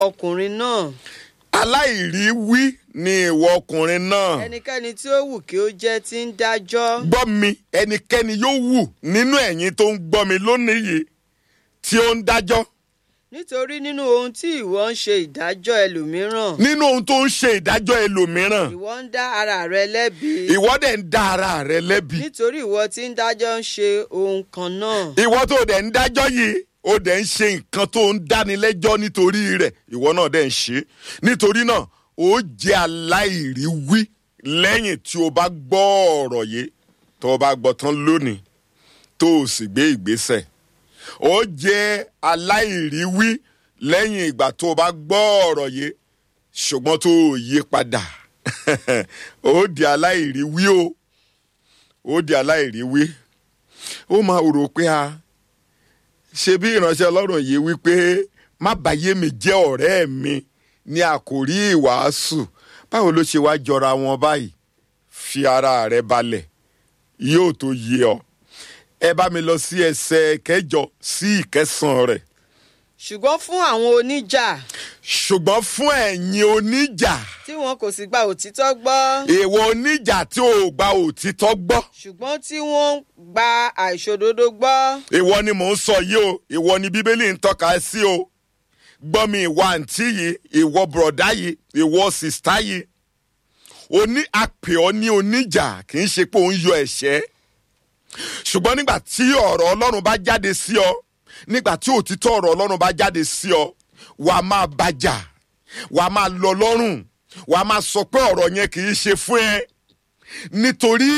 ọkùnrin náà aláìríwí ni ìwọ ọkùnrin náà ẹnikẹ́ni tí ó wù kí ó jẹ́ tí ń dájọ́ gbọ́ mi ẹnikẹ́ni yóò wù nínú ẹ̀yin tó ń gbọ́ mi lónìí yìí tí ó ń dájọ́ nítorí nínú ohun tí ìwọ ń ṣe ìdájọ́ ẹlòmíràn nínú ohun tó ń ṣe ìdájọ́ ẹlòmíràn ìwọ ń dá ara rẹ lẹ́bi ìwọ dẹ̀ ń dá ara rẹ lẹ́bi nítorí ìwọ tí ń dájọ́ ń ṣe ohun kan náà ìwọ tó dẹ̀ ń dájọ́ yìí ó dẹ̀ ń ṣe nǹkan tó ń dánilẹ́jọ́ nítorí rẹ̀ ìwọ náà dẹ̀ ń ṣe nítorí náà ó jẹ́ aláìríwí lẹ́yìn tí o bá gbọ́ ọ̀rọ̀ yìí tó o bá gbọ́ tán lónìí tó o sì gbé ìgbésẹ̀ ó jẹ́ aláìríwí lẹ́yìn ìgbà tó o bá gbọ́ ọ̀rọ̀ yìí ṣùgbọ́n tó o yí padà ó di aláìríwí o ó di aláìríwí ó máa rò pé a ṣe bí ìránṣẹ́ ọlọ́run yìí wípé má bàyé mi jẹ́ ọ̀rẹ́ mi ní àkòrí ìwàásù báwo ló ṣe wá jọra wọn báyìí fi ara rẹ balẹ̀ yóò tó yé ọ ẹ bá mi lọ sí ẹsẹ̀ kẹjọ sí ìkẹsàn rẹ̀ ṣùgbọ́n fún àwọn oníjà ṣùgbọ́n fún ẹ̀yin oníjà tí wọn kò sì gba òtítọ́ gbọ́ èèwọ̀ oníjà tí ò gba òtítọ́ gbọ́ ṣùgbọ́n tí wọ́n ń gba àìṣòdodo gbọ́ ìwọ ni mò ń sọ yìí o ìwọ ni bíbélì ń tọ́ka sí o gbọ́ mi ìwọ àǹtí yìí ìwọ bùrọ̀dá yìí ìwọ sìstá yìí oní àpè ọ́ ní oníjà kì í ṣe pé òun yọ ẹ̀ṣẹ́ ṣùgbọ́n nígbà tí ọ̀rọ̀ ọlọ́run bá jáde sí ọ nígbà tí òtítọ́ ọ̀rọ̀ ọlọ́run bá jáde sí ọ wà á máa bàjà wà á máa lọ lọ́rùn wà á máa sọ pé ọ̀rọ̀ yẹn kì í ṣe fún ẹ nítorí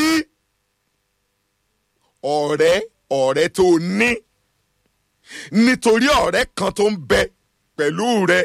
ọ̀rẹ́ ọ̀rẹ́ tó o ní nítorí ọ̀rẹ́ kan tó ń bẹ pẹ̀lú rẹ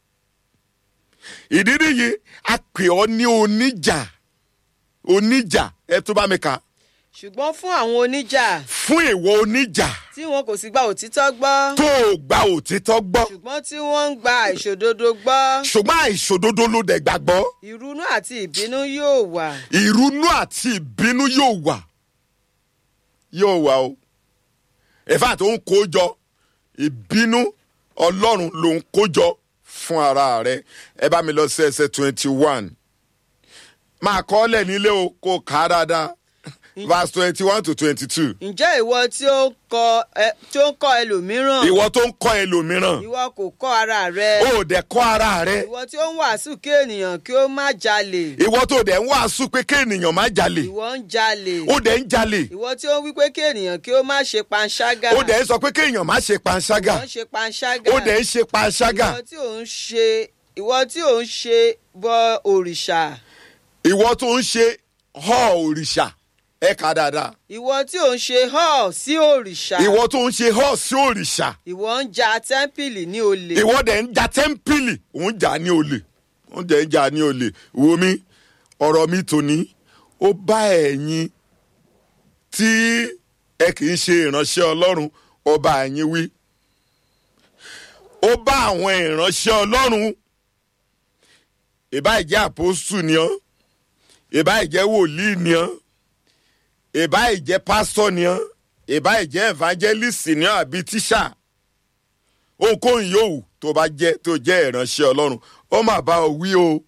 ìdí nìyí a pè ọ́ ní oníjà oníjà ẹ tó bá mi kà ṣùgbọ́n fún àwọn oníjà fún ìwọ oníjà tí wọn kò sì gba òtítọ́ gbọ́ tó o gba òtítọ́ gbọ́ ṣùgbọ́n tí wọ́n ń gba àìṣòdodo gbọ́ ṣùgbọ́n àìṣòdodo ló dẹ̀ gbàgbọ́ ìrunú àti ìbínú yóò wà ìrunú àti ìbínú yóò wà yóò wà o ẹ̀fà tó ń kó jọ ìbínú ọlọ́run ló ń kó jọ fún ara rẹ ẹ bá mi lọ sí ẹsẹ̀ twenty one máa kọ́ ọ́ lẹ̀ nílé o kó o kà á dáadáa verse twenty one to twenty two ǹjẹ́ ìwọ tí ó ń kọ́ ẹ tí ó ń kọ́ ẹlòmíràn ìwọ tó ń kọ́ ẹlòmíràn ìwọ kò kọ́ ara rẹ ó dẹ̀ kọ́ ara rẹ ìwọ tí ó ń wàásù kí ènìyàn kí ó má jalè ìwọ tó dẹ̀ ń wàásù pé kí ènìyàn má jalè ìwọ ń jalè ó dẹ̀ ń jalè ìwọ tí ó ń wí pé kí ènìyàn kí ó má ṣe panṣágà ó dẹ̀ ń sọ pé kí èèyàn má ṣe panṣágà ìwọ ń ṣe panṣágà ó dẹ̀ ń ṣe panṣágà ìwọ tí ò ń ṣe ìwọ tí ò ń ṣe bọ òrìṣà ìwọ tó ń ṣe họ òrìṣà ẹ kà dáadáa ìwọ tí ò ń ṣe hall sí òrìṣà ìwọ tó ń ṣe họ sí òrìṣà ìwọ ń ja tẹ́ḿpìlì ní olè ìwọ dẹ̀ ń ja tẹ́ḿpìlì òun jà ní olè òun dẹ̀ ń jà ní olè wo mi ọ̀rọ̀ mi tòní ó bá ẹ̀yin tí ẹ kì í ṣe ìránṣẹ́ ọlọ́run ó bá ẹ̀yin wí ó bá àwọn ìránṣẹ́ ọlọ́run ìbá ìjẹ́ àpòsù ni ọ́ ìbá ìjẹ́ wòlíì ni ọ́ ìbá ìjẹ́ pásítọ̀ ni ọ́ ìbá ìjẹ́ evangelist ni ọ́ àbí tíṣà ohunkóhun yòówù tó bá jẹ́ tó jẹ́ ìránṣẹ́ ọlọ́run ó mà bá ọ wí o.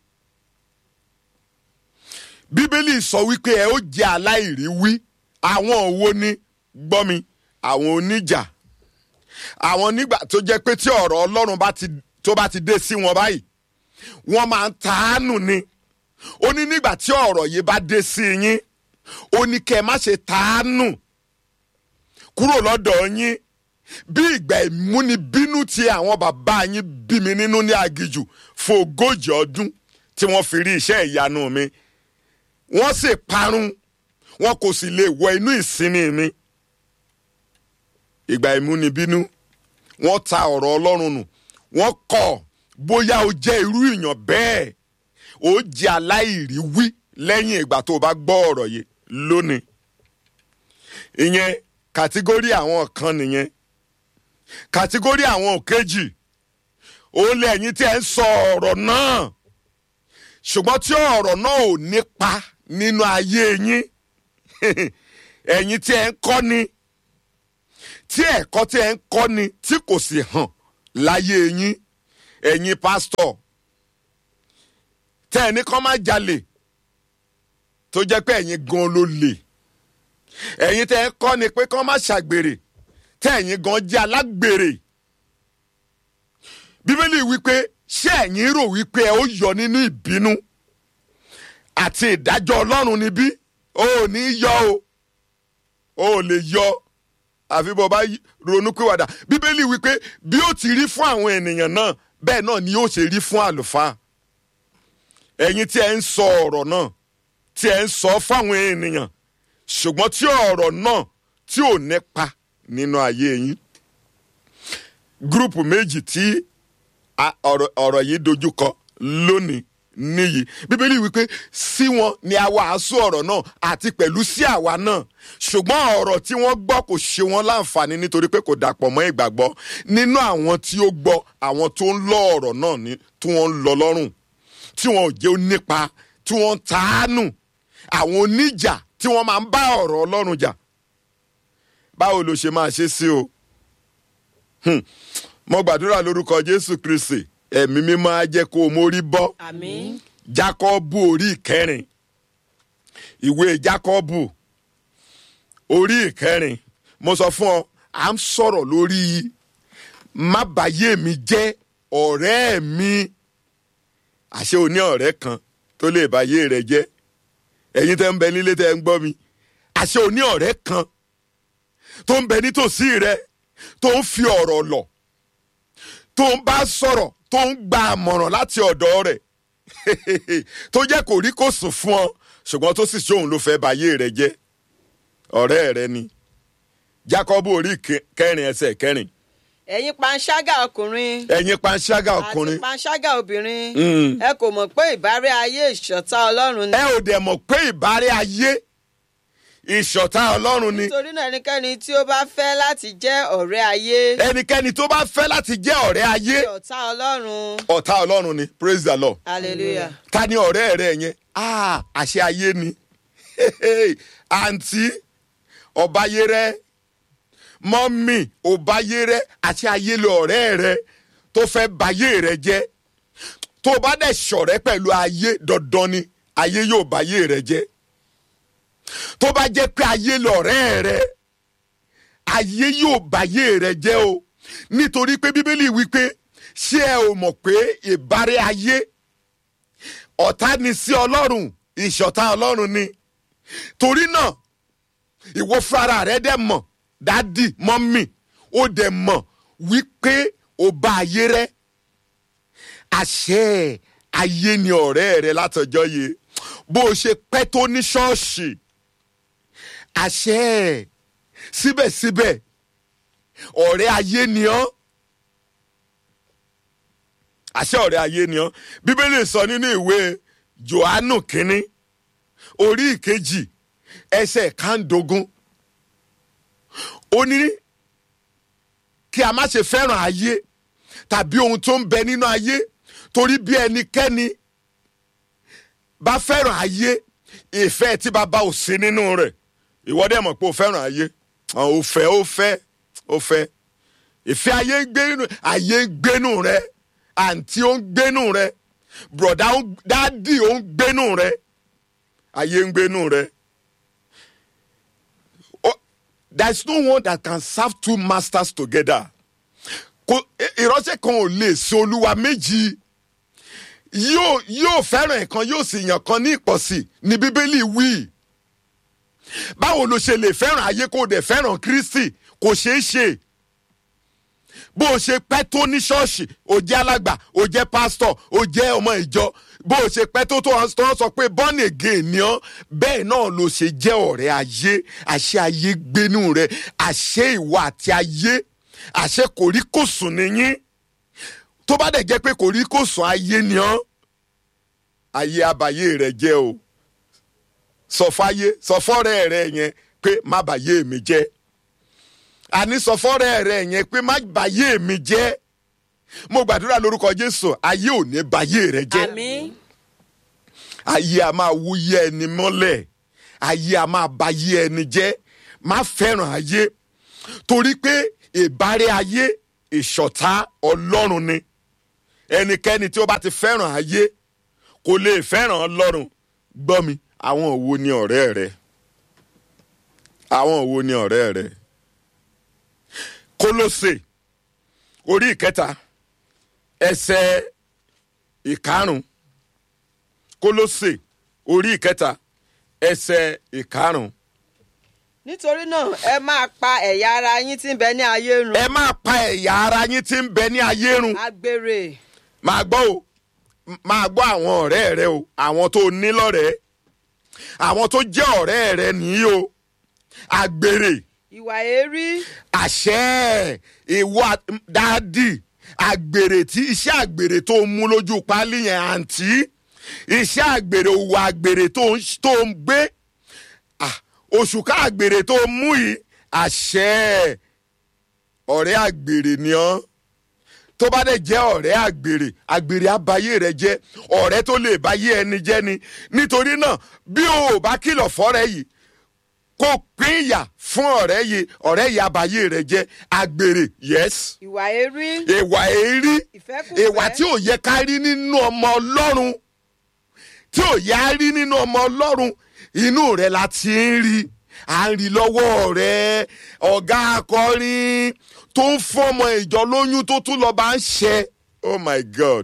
bíbélì sọ wípé ẹ ó jẹ́ aláìríwí àwọn wo ni gbọ́ mi àwọn oníjà àwọn nígbà tó jẹ́ pé tí ọ̀rọ̀ ọlọ́run bá ti tó bá ti dé sí wọn báyìí wọ́n máa ń tàánù ni ó ní nígbà tí ọ̀rọ̀ yìí bá dé sí yín ó ní kẹ́ ẹ má ṣe tàánù kúrò lọ́dọ̀ yín bí ìgbà ìmúnibínú tí àwọn bàbá yín bí mi nínú ní agijù fún ogójì ọdún tí wọ́n fi rí iṣẹ́ ìyanu mi wọ́n sì parun wọn kò sì lè wọ inú ìsinmi mi ìgbà ìmúnibínú wọ́n ta ọ̀rọ̀ ọlọ́run nù wọ́n kọ̀ bóyá o jẹ́ irú ìyàn bẹ́ẹ̀ ó jẹ́ aláìríwí lẹ́yìn ìgbà tó o bá gbọ́ ọ̀rọ̀ yìí lónìí ìyẹn kàtígórì àwọn kan nìyẹn kàtígórì àwọn òkejì ó lé ẹ̀yin tí ẹ ń sọ ọ̀rọ̀ náà ṣùgbọ́n tí ọ̀rọ̀ náà ò nípa nínú ayé yín ẹ̀yin tí ẹ ń kọ́ ni tí ẹ̀kọ́ tí ẹ ń kọ́ ni tí kò sì hàn láyé yín ẹ̀yin pásítọ̀ tẹ́ ẹ ní kán má jalè tó jẹ́ pé ẹ̀yin gan ló lè ẹ̀yin tẹ́ ẹ kọ́ ni pé kán má ṣàgbèrè tẹ́ ẹ̀yin gan jẹ́ alágbèrè bíbélì wípé ṣé ẹ̀yin rò wípé ẹ ó yọ nínú ìbínú àti ìdájọ́ ọlọ́run níbí o ò ní yọ o o ò lè yọ àfi bó bá ronú pìwàdà bíbélì wípé bí ó ti rí fún àwọn ènìyàn náà bẹ́ẹ̀ náà ni yóò ṣe rí fún àlùfáà ẹ̀yin tí ẹ ń sọ ọ̀rọ̀ náà tí ẹ ń sọ fáwọn ènìyàn ṣùgbọ́n tí ọ̀rọ̀ náà tí ò nípa nínú ayé yín gúrùpù méjì tí a- ọ̀rọ̀ ọ̀rọ̀ yìí dojúkọ lónìí níyì bíbélì wípé sí wọn ni a wàásù ọ̀rọ̀ náà àti pẹ̀lú sí àwa náà ṣùgbọ́n ọ̀rọ̀ tí wọ́n gbọ́ kò ṣe wọ́n láǹfààní nítorí pé kò dàpọ̀ mọ́ ìgbàgbọ́ nínú àwọn tí ó gbọ́ àwọn tó ń lọ ọ̀rọ̀ náà ní tí wọ́n ń lọ lọ́rùn tí wọn ò jẹ́ onípa tí wọ́n ń tàánù àwọn oníjà tí wọ́n máa ń bá ọ̀rọ̀ ọlọ́run jà báwo ló ṣe máa ṣe sí o Hmm. mo gbàdúrà lórúkọ jésù kristi ẹ̀mí mímọ́ á jẹ́ kó o mórí bọ́ àmín jákọ́bù orí ìkẹrin ìwé jákọ́bù orí ìkẹrin mo sọ fún ọ à ń sọ̀rọ̀ lórí má bàyé mi jẹ́ ọ̀rẹ́ mi àṣé o ní ọ̀rẹ́ kan tó lè bàyé rẹ jẹ́ ẹ̀yin tẹ́ ń bẹ nílé tẹ́ ń gbọ́ mi àṣé o ní ọ̀rẹ́ kan tó ń bẹ nítòsí rẹ tó ń fi ọ̀rọ̀ lọ̀ tó ń bá sọ̀rọ̀ tó ń gba àmọ̀ràn láti ọ̀dọ̀ rẹ̀ tó jẹ́ kò rí kò sùn fún ọ ṣùgbọ́n tó sì ṣóun ló fẹ́ báyé rẹ jẹ́ ọ̀rẹ́ rẹ ni Jákọ́bù orí ke- kẹrin ẹsẹ̀ kẹrin ẹ̀yin panṣágà ọkùnrin ẹ̀yin panṣágà àti ọkùnrin panṣágà obìnrin Mm. ẹ kò mọ̀ pé ìbárẹ́ ayé ìṣọ̀tá ọlọ́run ni ẹ ò dẹ̀ mọ̀ pé ìbárẹ́ ayé ìṣọ̀tá ọlọ́run ni nítorí náà ẹnikẹ́ni tí ó bá fẹ́ láti jẹ́ ọ̀rẹ́ ayé ẹnikẹ́ni tó bá fẹ́ láti jẹ́ ọ̀rẹ́ ayé ọ̀tá ọlọ́run ọ̀tá ọlọ́run ni praise the lord hallelujah ta ni ọ̀rẹ́ rẹ yẹn ah àṣẹ ayé ni àǹtí ọ̀báyérẹ́ mọ́mì ọ̀báyérẹ́ àṣẹ ayé lọ ọ̀rẹ́ rẹ tó fẹ́ bayé rẹ jẹ́ tó bá dẹ̀ ṣọ̀rẹ́ pẹ̀lú ayé dandan ni ayé yóò bayé rẹ jẹ́ tó bá jẹ́ pé ayé lọ̀rẹ́ rẹ ayé yóò bayé rẹ jẹ́ o nítorí pé bíbélì wípé ṣé ẹ ò mọ̀ pé ìbárẹ́ ayé ọ̀tá ni sí ọlọ́run ìṣọ̀tá ọlọ́run ni torí náà ìwọ fúnra rẹ dẹ̀ mọ̀ dádì mọ́mì ó dẹ̀ mọ̀ wípé ó bá ayé rẹ àṣẹ ayé ni ọ̀rẹ́ rẹ látọjọ́ yìí bó o ṣe pẹ́ tó ní ṣọ́ọ̀ṣì àṣẹ síbẹ̀síbẹ̀ ọ̀rẹ́ ayé ni ọ́ àṣẹ ọ̀rẹ́ ayé ni ọ́ bíbélì sọ nínú ìwé johannu kínní orí ìkejì ẹsẹ̀ kàndógún ó ní kí a má ṣe fẹ́ràn ayé tàbí ohun tó ń bẹ nínú ayé torí bí ẹnikẹ́ni bá fẹ́ràn ayé ìfẹ́ tí bàbá ò sí nínú rẹ̀ ìwọ dẹ̀ mọ̀ pé o fẹ́ràn ayé ò fẹ́ ó fẹ́ ó fẹ́ ìfẹ́ ayé ń gbé nínú ayé ń gbénú rẹ àǹtí ó ń gbénú rẹ bùrọ̀dá ó ń- dádì ó ń gbénú rẹ ayé ń gbénú rẹ. Oh, there is no one that can serve two masters together. Kò ìránṣẹ́ kan ò lè sin olúwa méjì yóò yóò fẹ́ràn ẹ̀kan yóò sì yàn kan ní ìpọ̀sí ní bíbélì wí. báwo ló ṣe lè fẹ́ràn ayé kó o dẹ̀ fẹ́ràn kristi kò ṣeé ṣe bó o ṣe pẹ́ tó ní ṣọ́ọ̀ṣì o jẹ́ alàgbà o jẹ́ pásítọ̀ o jẹ́ ọmọ ìjọ bó o ṣe pẹ́ tó tó wọn tó wọn sọ pé born again ni ọ́ bẹ́ẹ̀ náà ló ṣe jẹ́ ọ̀rẹ́ ayé àṣẹ ayé gbénú rẹ àṣẹ ìwà àti ayé àṣẹ kòríkòsùn nìyín tó bá dẹ̀ jẹ́ pé kòríkòsùn ayé ni ọ́ ayé abayé rẹ jẹ́ o sọ fáyé sọ fọ́rẹ́ rẹ yẹn pé má bàyé mi jẹ́ àní sọ fọ́rẹ́ rẹ yẹn pé má bàyé mi jẹ́ mo gbàdúrà lórúkọ jésù ayé ò ní bàyé rẹ jẹ́ àmín ayé a máa wúyẹ ẹni mọ́lẹ̀ ayé a máa bayé ẹni jẹ́ má fẹ́ràn ayé torí pé ìbárẹ́ ayé ìṣọ̀tá ọlọ́run ni ẹnikẹ́ni tí ó bá ti fẹ́ràn ayé kò lè fẹ́ràn ọlọ́run gbọ́ mi àwọn wo ni ọ̀rẹ́ rẹ àwọn wo ni ọ̀rẹ́ rẹ kólósè orí ìkẹta ẹsẹ̀ ìkarùn kólósè orí ìkẹta ẹsẹ̀ ìkarùn nítorí náà ẹ máa pa ẹ̀yà ara yín tí ń bẹ ní ayé run ẹ máa pa ẹ̀yà ara yín tí ń bẹ ní ayé run agbèrè máa gbọ́ o M- máa gbọ́ àwọn ọ̀rẹ́ rẹ o àwọn tó ní lọ́rẹ̀ẹ́ àwọn tó jẹ́ ọ̀rẹ́ rẹ nìyí o àgbèrè ìwà èérí àṣẹ ìwà dáàdì àgbèrè tí iṣẹ́ àgbèrè tó ń mú lójú pálí yẹn àǹtí iṣẹ́ àgbèrè òwò àgbèrè tó ń tó ń gbé Ah, oṣù ká àgbèrè tó ń mú yìí àṣẹ ọ̀rẹ́ àgbèrè ni ọ́ tó bá dẹ̀ jẹ́ ọ̀rẹ́ àgbèrè àgbèrè àbáyé rẹ̀ jẹ́ ọ̀rẹ́ tó lè báyé ẹni jẹ́ ni nítorí náà bí o ò bá kìlọ̀ fọ́rẹ́ yìí kó pín ìyà fún ọ̀rẹ́ yìí ọ̀rẹ́ yìí àbáyé rẹ̀ jẹ́ àgbèrè yes ìwà èérí ìwà èérí ìfẹ́kùfẹ́ ìwà tí ò yẹ ká rí nínú ọmọ ọlọ́run tí ò yẹ á rí nínú ọmọ ọlọ́run inú rẹ̀ la ti ń rí à ń rí lọ́wọ́ rẹ̀ ọ̀gá akọrin tó ń fọmọ ìjọ lóyún tó tún lọ́ọ́ bá ń ṣe oh my god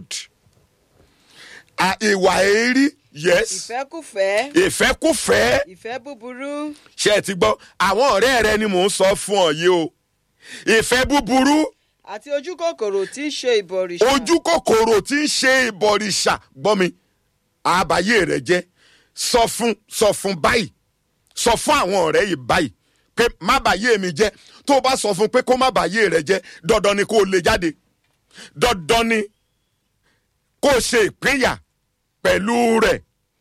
Ah, ìwà èérí yes ìfẹ́kùfẹ́ ìfẹ́kùfẹ́ ìfẹ́ búburú ṣe ẹ ti gbọ́ àwọn ọ̀rẹ́ rẹ ni mò ń sọ fún ọ yìí o ìfẹ́ búburú àti ojú kòkòrò tí ń ṣe ìbọ̀rìṣà ojú kòkòrò tí ń ṣe ìbọ̀rìṣà gbọ́ mi àbáyé rẹ jẹ́ sọ fún sọ fún báyìí sọ fún àwọn ọ̀rẹ́ yìí báyìí pé má bàyé mi jẹ́ tó o bá sọ fún pé kó má bàyé rẹ jẹ́ dandan ni kó o lè jáde dandan ni kó o ṣe ìpínyà pẹ̀lú rẹ̀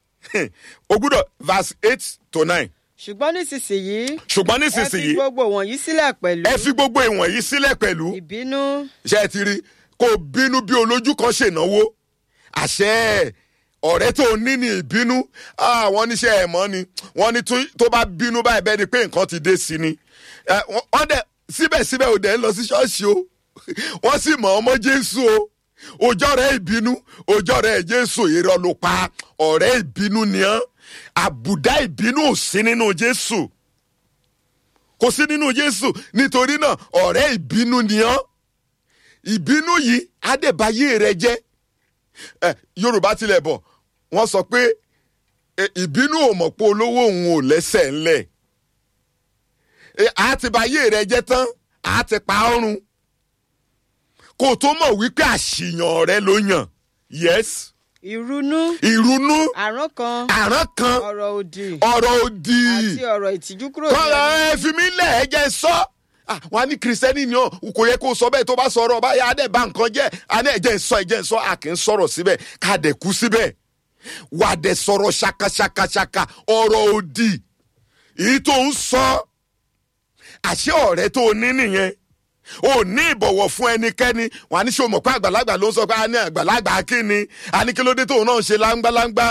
o gbúdọ̀ verse eight to nine ṣùgbọ́n nísinsìnyí ṣùgbọ́n ẹ fi nísinsìnyí gbogbo wọ̀nyí sílẹ̀ pẹ̀lú ẹ fi gbogbo ìwọ̀nyí sílẹ̀ pẹ̀lú ìbínú ṣe é ti rí kó o bínú bí olójú kan ṣènáwó àṣẹ ọ̀rẹ́ tó ní ní ìbínú ah, wọ́n níṣẹ́ ẹ̀ mọ́ ni wọ́n ní tó- tó bá bínú báyìí bẹ́ẹ̀ ni pé nǹkan ti dé sí ni Eh, wọ́n wọ́n dẹ̀ síbẹ̀síbẹ̀ ò dẹ̀ ń lọ sí ṣọ́ọ̀ṣì o wọ́n sì mọ̀ ọmọ jésù o òjọ́ rẹ̀ ìbínú òjọ́ rẹ̀ jésù irọ́ ló pa ọ̀rẹ́ ìbínú ni ọ́ àbùdá ìbínú ò sí nínú jésù kò sí nínú jésù nítorí náà ọ̀rẹ́ ìbínú ni ọ́ ìbínú yìí adébáyé rẹ jẹ́ ẹ yorùbá tilẹ̀ bọ̀ wọ́n sọ pé ẹ, ìbínú ò mọ̀ pé olówó òun ò lẹ́sẹ̀ ńlẹ̀ ẹ, á ti báyé rẹ jẹ́ tán á ti pa ọ́run kó tó mọ̀ wípé àṣìyàn rẹ ló yàn yes ìrunú ìrunú àrán kan àrán kan ọ̀rọ̀ òdì ọ̀rọ̀ òdì àti ọ̀rọ̀ ìtìjú kúrò kọ́ra ní ẹ fi mí lẹ̀ ẹ jẹ́ sọ. Ah, wọn á ní kìrìsìtẹ́nì ni ọ kò yẹ kó sọ bẹ́ẹ̀ tó bá sọ̀rọ̀ báyà á dẹ̀ bá nǹkan jẹ́ á ní ẹ̀jẹ̀ ń sọ ẹ̀jẹ̀ ń sọ a kì í sọ̀rọ̀ síbẹ̀ ká dẹ̀ kú síbẹ̀ wà á dẹ̀ sọ̀rọ̀ ṣakaṣakaṣaka ọ̀rọ̀ òdì èyí tó ń sọ àṣẹ ọ̀rẹ́ tó ní nìyẹn ò ní ìbọ̀wọ̀ fún ẹnikẹ́ni wọn á ní sọ mọ̀ pé àgbàlagbà ló ń sọ pé a ní àgbàlagbà kí ni a ní kí ló dé tóun náà ń ṣe láńgbáláńgbá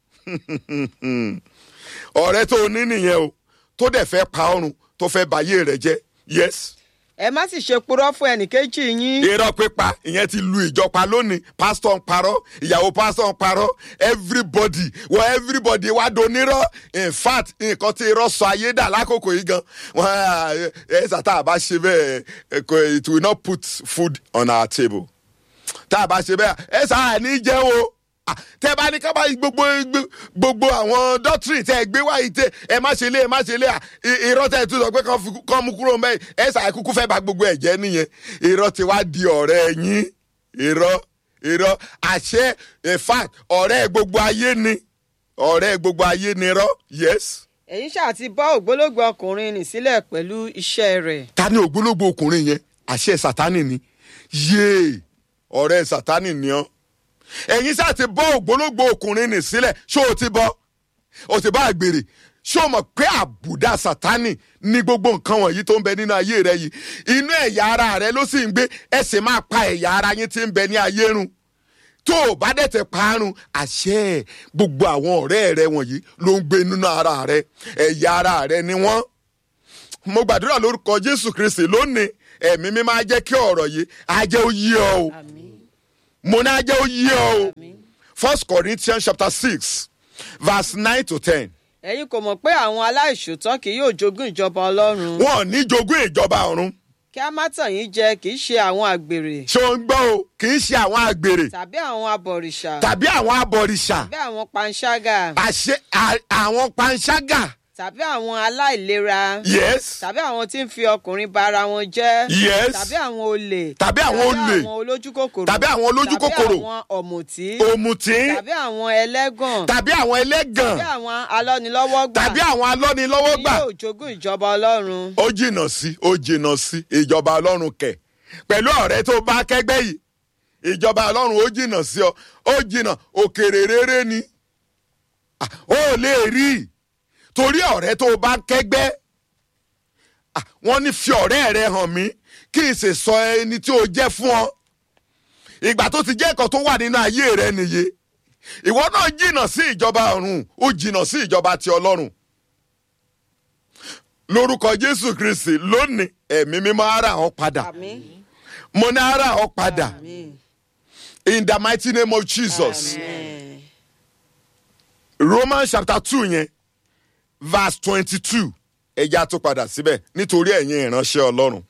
ọ̀rẹ́ tó ní nìyẹn o tó dẹ̀ fẹ́ pa ọrùn tó fẹ́ báyé rẹ̀ jẹ́ yes. ẹ má sì ṣe purọ́ fún ẹnìkejì yín irọ́ pípa ìyẹn ti lu ìjọpa lónìí pásítọ̀ ń parọ́ ìyàwó pásítọ̀ ń parọ́ everybody wọ everybody wá donírọ́ in fact nǹkan tí irọ́ sọ ayé dà lákòókò yìí gan wọn ẹ ṣàtà àbá ṣe bẹ́ẹ̀ ẹ, kò- it will not put food on our table tá a bá ṣe bẹ́ẹ̀ ẹ sáà ní jẹ́ o Ah, tẹ bá ní ká bá gbogbo gbogbo àwọn doctrine tẹ gbé wáyé tẹ ẹ má ṣe lé ẹ má ṣe lé à I- irọ́ tẹ tún sọ pé kán fi- kán mú kúrò mbẹ́ ẹ ṣàì kúkú fẹ́ bá gbogbo ẹ̀ jẹ́ nìyẹn irọ́ ti wá di ọ̀rẹ́ yín irọ́ irọ́ àṣẹ in fact ọ̀rẹ́ gbogbo ayé ni ọ̀rẹ́ gbogbo ayé ni irọ́ yes. ẹ̀yin ṣáà ti bọ́ ògbólógbò ọkùnrin nì sílẹ̀ pẹ̀lú iṣẹ́ rẹ̀ ta ni ògbólógbò ọkùnrin yẹn àṣẹ sátánì ni yéè ọ̀rẹ́ sátánì ni ọ́ ẹ̀yin sáà ti bọ́ ògbólógbò ọkùnrin nì sílẹ̀ ṣó o ti bọ́ o ti bá àgbèrè ṣó o mọ̀ pé àbùdá sátánì ní gbogbo nǹkan wọ̀nyí tó ń bẹ nínú ayé rẹ yìí inú ẹ̀yà ara rẹ ló sì ń gbé ẹ sì máa pa ẹ̀yà ara yín tí ń bẹ ní ayé run tó o bá dẹ̀ tẹ̀ parun àṣẹ gbogbo àwọn ọ̀rẹ́ rẹ wọ̀nyí ló ń gbé nínú ara rẹ ẹ̀yà ara rẹ ni wọ́n mo gbàdúrà lórúkọ jésù kristi lónìí ẹ̀mí mi máa jẹ́ kí ọ̀rọ̀ yìí á jẹ́ ó yé ọ o àmín mo ní ajẹ́ ó yé ọ o first corinthians chapter six verse nine to ten ẹ̀yin kò mọ̀ pé àwọn aláìṣòótọ́ kì yóò jogún ìjọba ọlọ́run wọn ò ní jogún ìjọba ọ̀run kí a má tàn yín jẹ kì í ṣe àwọn àgbèrè ṣé o ń gbọ́ o kì í ṣe àwọn àgbèrè tàbí àwọn abọ̀rìṣà tàbí àwọn abọ̀rìṣà tàbí àwọn panṣágà àṣẹ à- àwọn panṣágà tàbí àwọn aláìlera yes tàbí àwọn tí ń fi ọkùnrin ba ara wọn jẹ́ Yes. tàbí àwọn olè Tàbí àwọn olè. àwọn olójúkòkòrò Tàbí àwọn olójúkòkòrò. tàbí àwọn ọ̀mùtí òmùtí tàbí àwọn ẹlẹ́gàn tàbí àwọn ẹlẹ́gàn tàbí àwọn alọ́nilọ́wọ́gbà tàbí àwọn alọ́nilọ́wọ́gbà yóò jogún ìjọba ọlọ́run ó jìnnà sí ó jìnnà sí ìjọba ọlọ́run kẹ̀ pẹ̀lú ọ̀rẹ́ tó bá kẹ́gbẹ́ yìí ìjọba ọlọ́run ó jìnnà sí ọ ó jìnnà òkèrè rere ni Ah, ó lè rí i torí ọ̀rẹ́ tó bá kẹ́gbẹ́ Ah, wọ́n ní fi ọ̀rẹ́ rẹ hàn mí kí n sì sọ ẹni tí o jẹ́ fún ọ ìgbà tó ti jẹ́ ẹ̀kọ́ tó wà nínú ayé rẹ nìyí ìwọ náà jìnnà sí ìjọba ọ̀run ó jìnnà sí ìjọba ti ọlọ́run lórúkọ jésù kristi lónìí ẹ̀mí mímọ́ ara ọ̀ padà àmín mo ní ara ọ̀ padà àmín in the mighty name of jesus àmín romans chapter two yẹn verse twenty-two ẹja tó padà síbẹ̀ nítorí ẹ̀yin ìránṣẹ́ ọlọ́run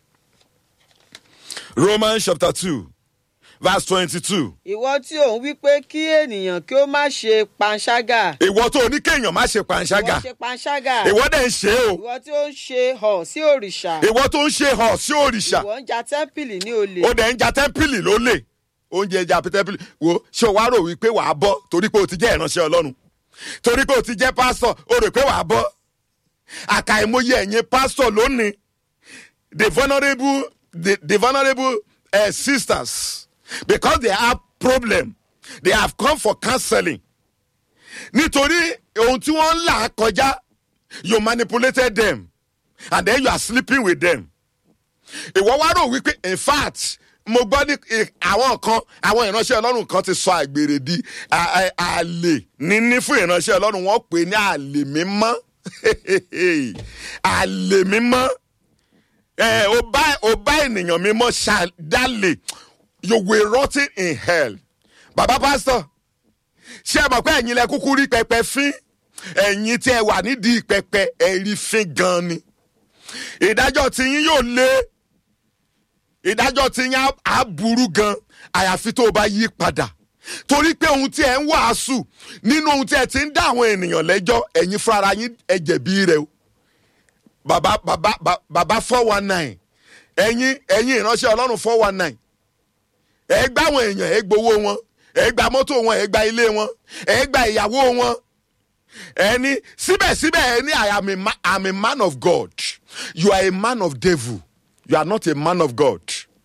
romans chapter two verse twenty-two ìwọ tí ò ń wí pé kí ènìyàn kí ó má ṣe panṣágà ìwọ tó ní kéèyàn má ṣe panṣágà ìwọ ṣe panṣágà ìwọ dẹ̀ ń ṣe é o ìwọ tí ó ń ṣe hàn sí òrìṣà ìwọ tó ń ṣe hàn sí òrìṣà ìwọ ń ja tẹ́ḿpìlì ní olè ó dẹ̀ ń ja tẹ́ḿpìlì lólè oúnjẹ ẹja tẹ́ḿpìlì wo ṣé o wá rò wípé wàá bọ́ torí pé o ti jẹ́ ìránṣẹ́ ọlọ́run torí pé o ti jẹ́ pásítọ̀ o rò pé wàá bọ́ àkàìmọye ẹ̀yin pásítọ̀ lónìí the vulnerable the, the vulnerable uh, sisters because they have problem they have come for counseling nítorí ohun tí wọ́n ń là kọjá you manipulated them and then you are sleeping with them ìwọ wá rò wípé in fact mo gbọ́ ní eh, àwọn kan àwọn ìránṣẹ́ ọlọ́run kan ti sọ àgbèrè di a- a- àlè níní fún ìránṣẹ́ ọlọ́run wọ́n pè ní àlè mímọ́ àlè mímọ́ ẹ ò bá ò bá ènìyàn mímọ́ ṣàdálè you will rotting in hell bàbá pásítọ̀ ṣé ẹ mọ̀ pé ẹ̀yin lẹ kúkú rí pẹpẹ fín ẹ̀yin tí ẹ wà nídìí pẹpẹ ẹ̀rí fín gan ni ìdájọ́ tiyín yóò lé ìdájọ́ tiyín á- á burú gan àyàfi tó o bá yí padà torí pé ohun tí ẹ ń wàásù nínú ohun tí ẹ ti ń dá àwọn ènìyàn lẹ́jọ́ ẹ̀yin fúnra yín ẹ jẹ̀bi rẹ o bàbá bàbá bà- bàbá four one nine ẹ̀yin ẹ̀yin ìránṣẹ́ ọlọ́run four one nine ẹ gbá àwọn èèyàn ẹ gbowó wọn ẹ gba mọ́tò wọn ẹ gba ilé wọn ẹ gba ìyàwó wọn ẹni síbẹ̀síbẹ̀ ẹni I am a, ma I'm a man of God you are a man of devil you are not a man of God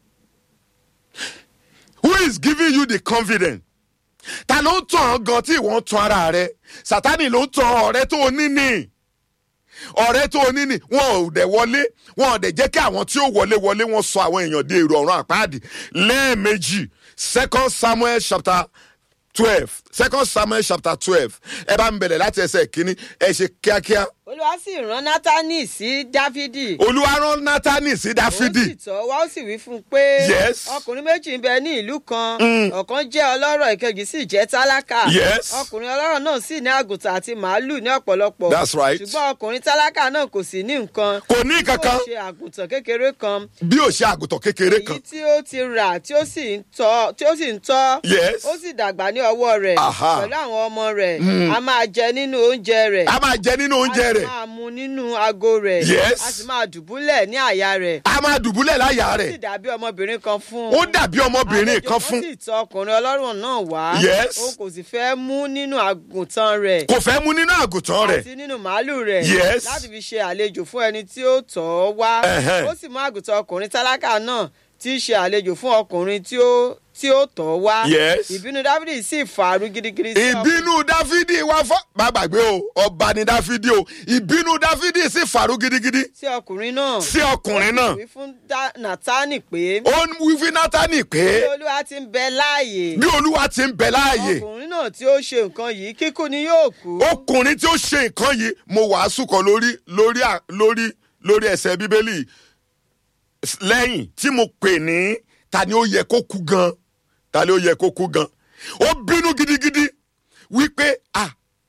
who is giving you the confidence ta ló ń tàn án gan tí ìwọ ń tan ara rẹ Sátánì ló ń tan ọ̀rẹ́ tó o ní ní ọ̀rẹ́ tó o ní ní wọn ò dẹ̀ wọlé wọn ò dẹ̀ jẹ́ kí àwọn tí ó wọlé wọlé wọn sọ àwọn èèyàn di èrò ọ̀run àpáàdì lẹ́ẹ̀mejì second Samuel chapter twelve second Samuel chapter twelve ẹ bá ń bẹ̀rẹ̀ láti ẹsẹ̀ kínní ẹ ṣe kíákíá olúwa sì rán nátánì sí dáfídì olúwa rán Nátánì sí ó sì Dáfídì tọ́ wá ó sì wí fún un pé Yes. ọkùnrin méjì ń bẹ ní ìlú kan ọ̀kan jẹ́ ọlọ́rọ̀ ìkejì sì jẹ́ tálákà Yes. ọkùnrin ọlọ́rọ̀ náà sì ní àgùntàn àti màálù ní ọ̀pọ̀lọpọ̀ That's right. ṣùgbọ́n ọkùnrin tálákà náà kò sì ní nǹkan kò ní kankan ó ṣe àgùntàn kékeré kan bí ó ṣe àgùntàn kékeré èyí kan tí ó ti rà tí ó sì ń tọ́ tí ó sì ń tọ́ Yes. ó sì dàgbà ní ọwọ́ rẹ̀ Aha. pẹ̀lú àwọn ọmọ rẹ̀ a máa jẹ nínú oúnjẹ rẹ̀ a máa jẹ nínú oúnjẹ a sì rẹ̀ máa mu nínú ago rẹ̀ Yes. a sì máa dùbúlẹ̀ ní àyà rẹ̀ a máa dùbúlẹ̀ láyà ó sì rẹ̀ dàbí ọmọbìnrin kan fún ó dàbí ọmọbìnrin Àlejò kan fún sì tọ ọkùnrin ọlọ́rọ̀ náà wá Yes. òun kò sì fẹ́ mú nínú àgùntàn rẹ̀ kò fẹ́ mú nínú àgùntàn rẹ̀ àti nínú màálù rẹ̀ Yes. láti fi ṣe àlejò fún ẹni tí ó tọ̀ ọ́ wá Ẹhẹ́n. ó sì mú àgùntàn ọkùnrin tálákà náà tí í ṣe àlejò fún ọkùnrin tí ó tí ó tọ̀ ọ́ wá Yes. ìbínú dávidi sì fàárù gidigidi sí ọkùnrin ìbínú dáfídì wá fọ́ má gbàgbé o ọba ni dáfídì o ìbínú dáfídì sì fàrú gidigidi sí ọkùnrin náà sí ọkùnrin náà wí fún Dá- nátánì pé ó ń wí fún nátánì bí pé olúwa ti ń bẹ láàyè bí olúwa ti ń bẹ láàyè ọkùnrin náà tí ó ṣe nǹkan yìí kíkú ni yóò kú. ọkùnrin tí ó ṣe nǹkan yìí mo wàásù kan lórí lórí à- lórí lórí ẹsẹ̀ bíbélì lẹ́yìn tí mo pè ní ta ni ó yẹ kó kú gan ta ló yẹ kó kú gan ó bínú gidigidi wípé ah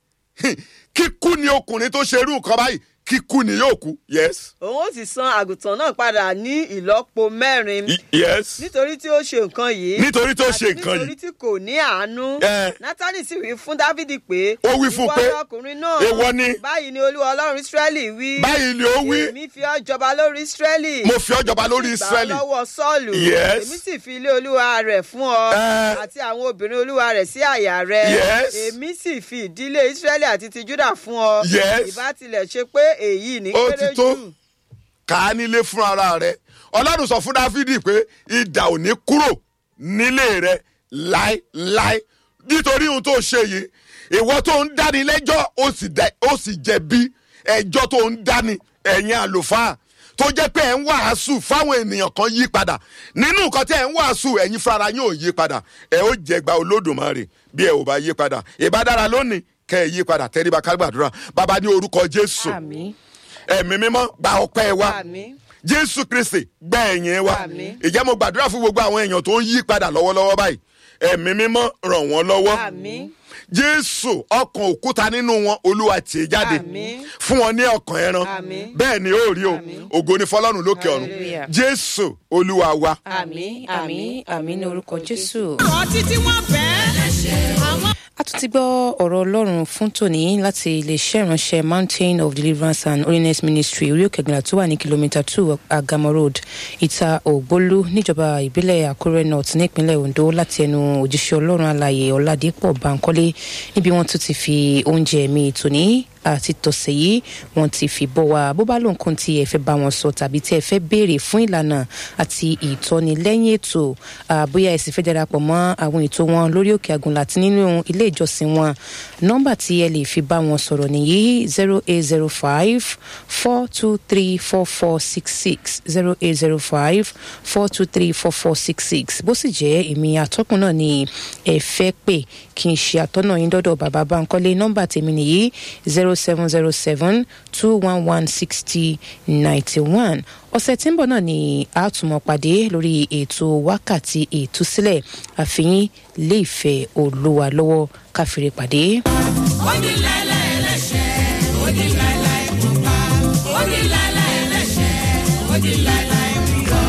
kíkú ni ọkùnrin tó ṣerú nǹkan báyìí kíkú ni yóò kú yes òun ó sì san àgùntàn náà padà ní ìlọ́po mẹ́rin y- yes nítorí tí ó ṣe nǹkan yìí nítorí tó ṣe àti nǹkan nítorí yìí tí kò ní àánú Eh. nátánì sì wí fún dávidi pé Ó wí fún ìwọ pé, ọkùnrin náà "Èèwọ̀ ni." báyìí ni olúwa ọlọ́run ísírẹ́lì wí báyìí ni ó wí èmi fi ọ́ jọba lórí ísírẹ́lì mo fi ọ́ jọba lórí gbà ọ́ israẹli lọ́wọ́ sọ́ọ̀lù Yes. èmi sì fi ilé olúwa rẹ̀ fún ọ Eh. àti àwọn obìnrin olúwa rẹ̀ sí àyà rẹ̀ Yes. èmi sì fi ìdílé ísírẹ́lì àti ti júdà fún ọ Yes. ìbá tilẹ̀ ṣe pé èyí ní Ó kéré ti tó. jù kà á nílé fún ara rẹ ọlọ́run sọ fún dáfídì pé idà ò ní kúrò nílé rẹ láéláé nítorí ohun tó ṣe yìí ìwọ tó ń dáni lẹ́jọ́ ó sì dẹ- ó sì jẹ̀bi ẹjọ́ tó ń dáni ẹ̀yin àlùfáà tó jẹ́ pé ẹ̀ ń wàásù fáwọn ènìyàn kan yí padà nínú nǹkan tí ẹ̀ ń wàásù ẹ̀yin fúnra yín ò yí padà ẹ̀ ó jẹgba olódùmarè bí ẹ̀ ò bá yí padà ìbádára lónìí kẹ́ ẹ̀ yí padà tẹ́ríba ká gbàdúrà bàbá ní orúkọ jésù àmín ẹ̀mí mímọ́ gba ọpẹ́ wa àmín jésù kristi gba ẹ̀yìn wa Àmín. ìjẹ́ mo gbàdúrà fún gbogbo àwọn èèyàn tó ń yí padà lọ́wọ́lọ́wọ́ báyìí ẹ̀mí mímọ́ ràn wọ́n lọ́wọ́ àmín jésù ọkàn òkúta nínú wọn olúwa tì í jáde Àmín. fún wọn ní ọkàn ẹran Àmín. bẹ́ẹ̀ ni ó rí o ògo ni fọlọ́run lókè ọ̀run Hallelujah. jésù olúwa wa. àmín àmín àmín ní orúkọ jésù. ọtí tí wọ́n fẹ́ àwọn. a tún ti gbọ́ ọ̀rọ̀ ọlọ́run fún tòní láti iléeṣẹ́ ìránṣẹ́ mountain of deliverance and holiness ministry orí òkè gbìyànjú tó wà ní kìlómítà two agamo road ìta ògbólú níjọba ìbílẹ̀ àkúrẹ́ north nípínlẹ̀ ondo láti ẹnu òjíṣẹ́ ọlọ́run alàyè ọ̀làdẹ́pọ̀ bankole níbi wọ́n tún ti fi oúnjẹ mi tòní àti tọ̀sẹ̀ yìí wọ́n ti fi bọ́ wa bó bá lóun kún tí ẹ fẹ́ bá wọn sọ tàbí tí ẹ fẹ́ béèrè fún ìlànà àti ìtọ́ni lẹ́yìn ètò ah, bóyá ẹ sì fẹ́ darapọ̀ mọ́ àwọn ètò wọn lórí òkè àgùnlá àti nínú ilé ìjọsìn wọn nọ́mbà tí ẹ lè fi bá wọn sọ̀rọ̀ nìyí zero eight zero five four two three four four six six zero eight zero five four two three four four six six bó sì jẹ́ èmi àtọ́kùn náà ni ẹ fẹ́ pè kí n ṣe àtọ́nà yín dọ́dọ̀ bàbá Bánkọ́lé nọ́mbà tèmi nìyí zero seven zero seven two one one sixty ninety one ọ̀sẹ̀ tí ń bọ̀ náà ni a tún mọ̀ pàdé lórí ètò wákàtí ìtúsílẹ̀ àfihàn lè fẹ́ olúwa lọ́wọ́ káfíńrè pàdé. onílàlà ẹlẹ́ṣẹ̀ onílàlà ìkópa onílàlà ẹlẹ́ṣẹ̀ onílàlà ìrìyọ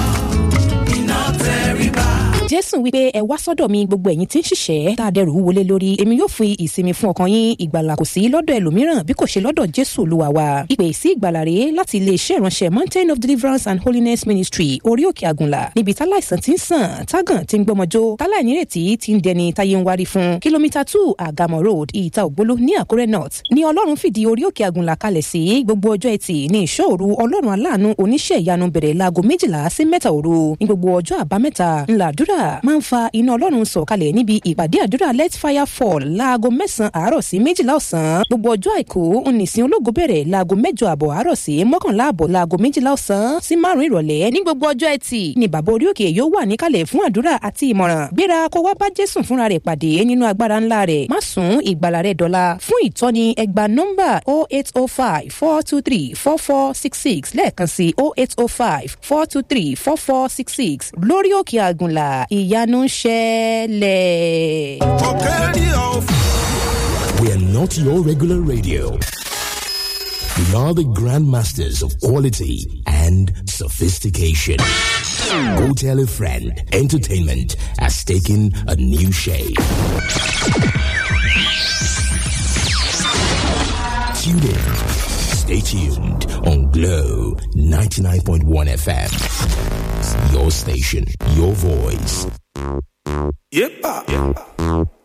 iná tẹríba. jésù wípé ẹ wá sọ́dọ̀ mi gbogbo ẹ̀yin tí ń ṣiṣẹ́ tá a dẹrù wọlé lórí èmi yóò fi ìsinmi fún ọkàn yín ìgbàlà kò sí lọ́dọ̀ ẹlòmíràn bí kò ṣe lọ́dọ̀ jésù olúwa wa ìpè sí ìgbàlà rèé láti iléeṣẹ́ ìránṣẹ́ mountain of deliverance and holiness ministry orí òkè àgùnlà níbi táláìsàn ti ń sàn tágàn ti ń gbọmọjó táláìnírètí ti ń dẹni táyé ń wárí fún kìlómítà two àgàmọ̀ road ìta ògbóló ní àkúrẹ́ north ní ọlọ́run fìdí orí òkè àgùnlà kalẹ̀ sí gbogbo ọjọ́ ẹtì ní ìṣòro ọlọ́run aláàánú oníṣẹ́ ìyanu bẹ̀rẹ̀ láago méjìlá sí mẹ́ta òru ní gbogbo ọjọ́ àbámẹ́ta ńlá àdúrà máa ń fa iná ọlọ́run sọ̀kalẹ̀ níbi ìpàdé àdúrà let fire fall láago mẹ́sàn-án àárọ̀ sí méjìlá ọ̀sán gbogbo ọjọ́ àìkú onísìn ológo bẹ̀rẹ̀ láago mẹ́jọ àbọ̀ àárọ̀ sí mọ́kànlá àbọ̀ láago méjìlá ọ̀sán sí márùn-ún ìrọ̀lẹ́ ní gbogbo ọjọ́ ẹtì ni bàbá orí òkè yóò wà níkàlẹ̀ fún àdúrà àti ìmọ̀ràn gbéra kó wá bá jésù fúnra rẹ̀ pàdé nínú agbára ńlá rẹ̀ má sùn ìgbàlà rẹ̀ dọ́là fún ìtọ́ni ẹgbà nọ́mbà 0805 423 4466 lẹ́ẹ̀kan sí 0805 423 4466 lórí òkè àgùnlà ìyanu ń ṣẹlẹ̀. We are not your regular radio. We are the grandmasters of quality and sophistication. Go tell a friend. Entertainment has taken a new shape. Tune in. Stay tuned on Glow 99.1 FM. Your station, your voice. Yepa.